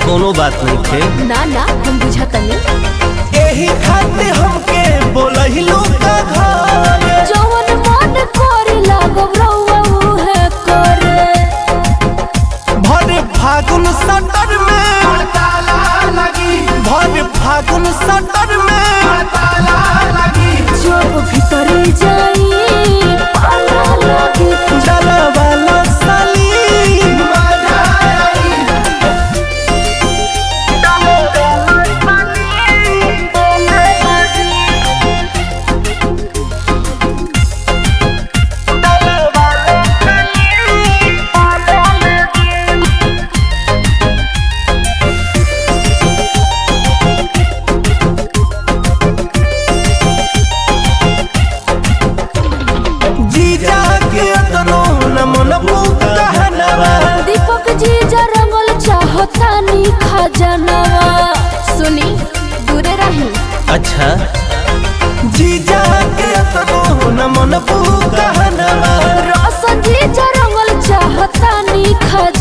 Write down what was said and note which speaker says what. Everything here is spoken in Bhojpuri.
Speaker 1: कोनो बात नहीं थे
Speaker 2: ना ना हम बुझतनी
Speaker 1: एही खातिर हमके बोलहिलू का घर
Speaker 2: जवन मन करे लागब रउआ उहे करे
Speaker 1: भर फागुन सटर में
Speaker 3: ताला लगी
Speaker 1: भर फागुन सटर में
Speaker 3: ताला लगी
Speaker 2: जब भीतर जाई पाला लागे
Speaker 1: डाला वाला साली
Speaker 3: मजा आई
Speaker 1: जीजा के तनो न मन कहनवा
Speaker 2: दीपक जी जा रंगल चाहतानी खजनवा सुनी दूरे रही
Speaker 1: अच्छा जीजा के तनो न मन कहनवा
Speaker 2: रोशन जी जा रंगल चाहतानी खजनवा